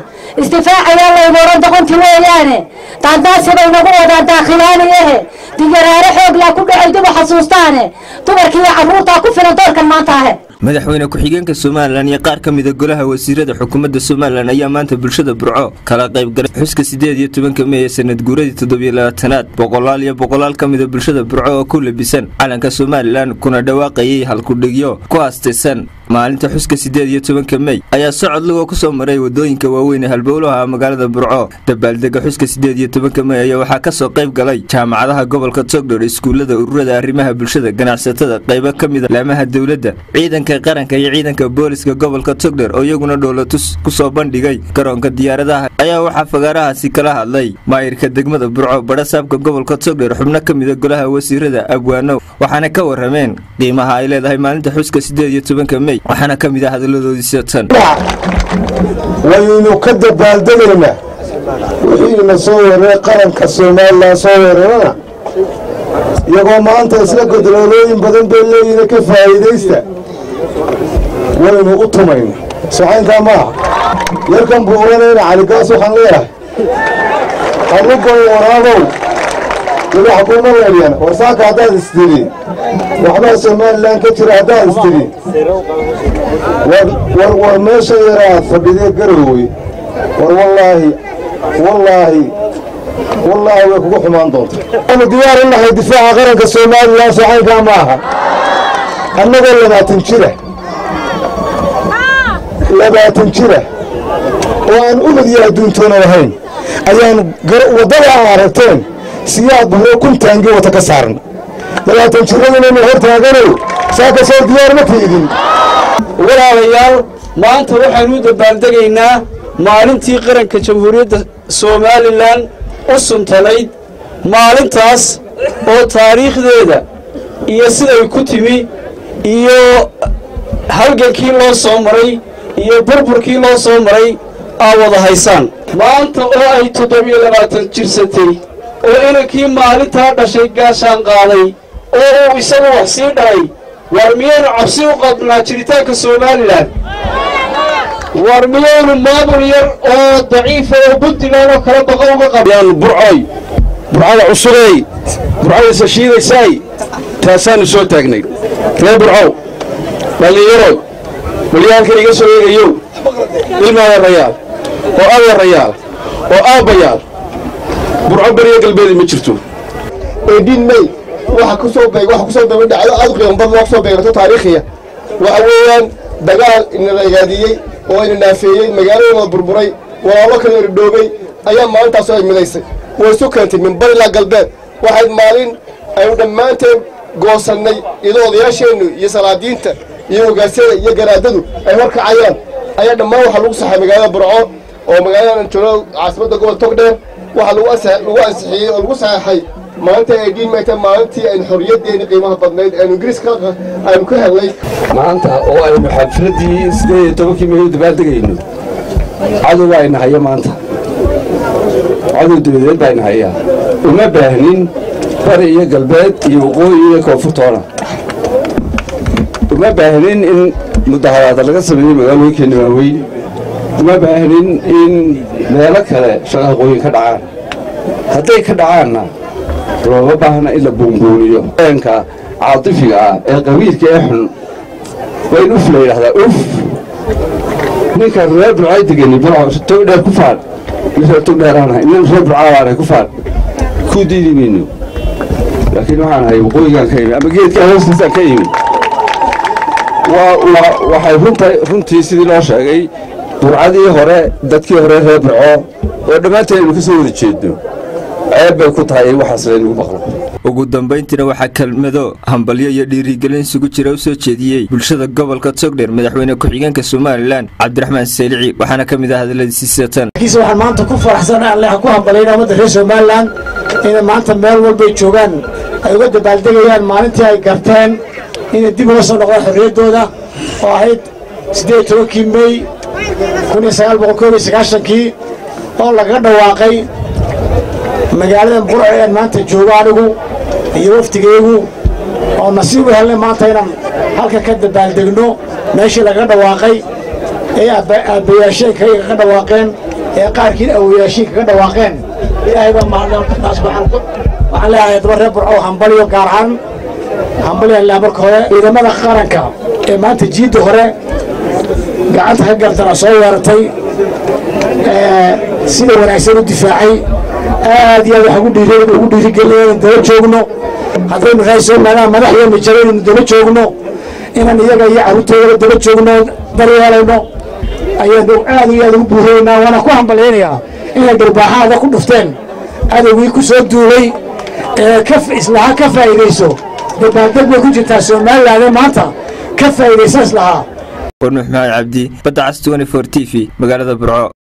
isdifaacayaa laynu odhan doqontii weeyaane daandaasi bay nagu wadaan daakhilaaniyahe digaraare xooglaa ku dhacay dib u xasuustaane dumarkii iyo carruurtaa ku filan doorkan maanta ahe madaxweyne ku-xigeenka somalilan iyo qaar ka mida golaha wasiirada xukuumadda somalilan ayaa maanta bulshada burco kala qaybgalay xuska siddeed iyo tobanka mey ee sanad guuradii toddobiyo labaatanaad boqolaal iyo boqolaal ka mida bulshada burco oo ku labisan calanka somalilan kuna dhawaaqayay halkudhigyo ku aastaysan maalinta xuska siddeed iyo tobanka mey ayaa socod lugoo ku soo maray wadooyinka waaweyn ee halbowlaha magaalada burco dabaaldega xuska siddeed iyo tobanka mey ayaa waxaa ka soo qayb galay jaamacadaha gobolka togdhor iskuullada ururada arrimaha bulshada ganacsatada qaybo ka mida laamaha dowladda ciidanka qaranka iyo ciidanka booliska gobolka togdher oo iyaguna dhoolatus ku soo bandhigay garoonka diyaaradaha ayaa waxaa fagaarahaasi kala hadlay maayirka degmada burco badhasaabka gobolka togdher xubno ka mida golaha wasiirada abwaanow waxaana ka warameen qiimaha ay leedahay maalinta xuska siddeed iyo tobanka mey waxaana ka mid ah hadaladoodiisa tan waynu ka dabaaldegaynaa wixiina soo weeraray qaranka somalilan soo weerarana iyagoo maanta isla godoloolooyin badan bay leeyihin ka faa'iidaysta waynu u tumayna socaynkaa maaha yarkan buu oranayna caligaas waxaan leeyahay anugow waraabow weli xakuuma weelyan warsaaka haddaad istiri waxbaa somalilan ka jira haddaad istiri war war meesha yara aad fadhidee garowey war wallaahi wallaahi wallaahi way kugu xumaan doonta anu diyaar u nahay difaaca qaranka somalilan socaynkaa maaha annagoo labaatan jira labaatan jira oo aan umad iyo adduuntoona lahayn ayaan waddada aan aragteen siyaad bahro kuntaangi wata ka saarna labaatan jiradinaynu hor taaganow saa ka soo diyaar ma tiidin walaalayaal maanta waxaynu u dabaaldegaynaa maalintii qaranka jamhuuriyadda somalilan u suntanayd maalintaas oo taariikhdeeda iyo siday ku timi iyo halgankii loo soo maray iyo burburkii loo soo maray aa wada haysaan maanta oo ay toddobiyo labaatan jirsatay oo inankii maalintaa dhashay gaashaan qaaday oo uu isagu wax sii dhalay war miyaynu cabsi u qabnaa jiritaanka somalilan war miyaynu maamul yar oo daciifa oo puntland oo kala baqa uga qabyaan burcoy burcada cusubey burcadaysa shiidaysaay taasaannu soo taagnay ree burcow dhallinyarood walyaalka iga soo eegayow ilmaadeerayaal oo adeerayaal oo aabbayaal burco beriya galbeedi ma jirto eedhin may waxa ku soo beeg waxa ku soo daba dhacdo aad u qiimo badan oo ku soo beegato taariikhiya waxa weeyaan dagaal ina ragaadiyey oo ina naafeeyey magaaladooda burburay walaalo kala irdhoobay ayaa maalintaasoo ay midaysay way isu keentay min bari ilaa galbeed waxay maalin aynu dhammaanteen goosannay iyadoo odayaasheennu iyo salaadiinta iyo hogaasyada iyo garaadadu ay horkacayaan ayaa dhammaan waxaa lagu saxay magaalada burco oo magaalada joogo caasimadda gobol togdheer waxaa lagu ansixiyey oo lagu saxeexay maalinta ay dhiin mayta maalintii aynu xorriyaddeeni qiimaha badnayd aynu ingiriiska aynu ka helnay maanta oo aynu xafladdii siddeed iyo tobankii meeyo dabaaldegayno cadow baa ina haya maanta cadow dabadeed baa ina hayaa uma baahnin bari iyo galbeed iyo waqooyi iyo koonfurtoona uma baahnin in mudaharaada laga sameeyo magaalooyinkeena waaweyn uma baahnin in meelo kale shaqaqooyin ka dhacaan hadday ka dhacaanna looma baahna in la buunbuuniyo eenka caatifiga ah ee qabiilka ee xun waa in uf la yidhahdaa uf ninka reer burcay degeni togdheer ku faadh reer togdheeraanahay nin reer burcaabaanahay ku faadh ku diidi mayno laakiin waxaan ahay waqooyigaan ka yimi ama geedkaa hoostiisaan ka yimi waxay runtii sidii loo sheegay burcadii hore dadkii hore reer burco oo dhammaanteen aynu ka soo wada jeedno ceeb bay ku tahay in waxaas laynagu maqlo ugu dambayntiina waxaa kelmado hambalyo iyo dhiirigelin isugu jira u soo jeediyey bulshada gobolka togdher madaxweyne ku-xigeenka somalilan cabdiraxmaan saylici waxaana ka mid ah hadaladiisiisa tan laakiinse waxaan maanta ku faraxsanahay alle ku hambalayna ummadda reer somalilan inay maanta meel walbay joogaan ay uga dabaaldegayaan maalintii ay garteen inay dib uga soo noqdaan xorriyaddooda oo ahayd siddeed tobankii mey kun iyo sagaal boqol koob iyo sagaashankii oo lagaga dhawaaqay magaaladan burco ean maanta joogo anigu iyo wafdigaygu oo nasiib u helnay maanta inaan halka ka dabaaldegno meeshii lagaga dhawaaqay ee aabbayaasheenkayga ka dhawaaqeen ee qaarkiin awoyaashiin kaga dhawaaqeen ilaahay baa mahadnaqtaas waxaan leeyahay daba reer burco hambaliyo gaar ahaan hambaliyan laa marka hore ciidamada qaranka ee maanta jiidda hore gacanta ka gartana soo weeratay sida wanaagsan u difaacay aad iyo aad wax ugu dhiirigelin inaan daba joogno haddaynu raay somalilan madaxdeena jaro inaynu daba joogno inaan iyaga iyo carruurtooda daba joogno daryeelayno ayaanu aad iyo aad ugu buuraynaa waana ku hambalyaynayaa inay dharbaaxaada ku dhufteen cadowgii ku soo duulay ee islahaa ka faa'iidayso dabaaldeg bay ku jirtaa somalilan ee maanta ka faa'iidaysa islahaa nuux maxamed cabdi badda cas t t v magaalada burco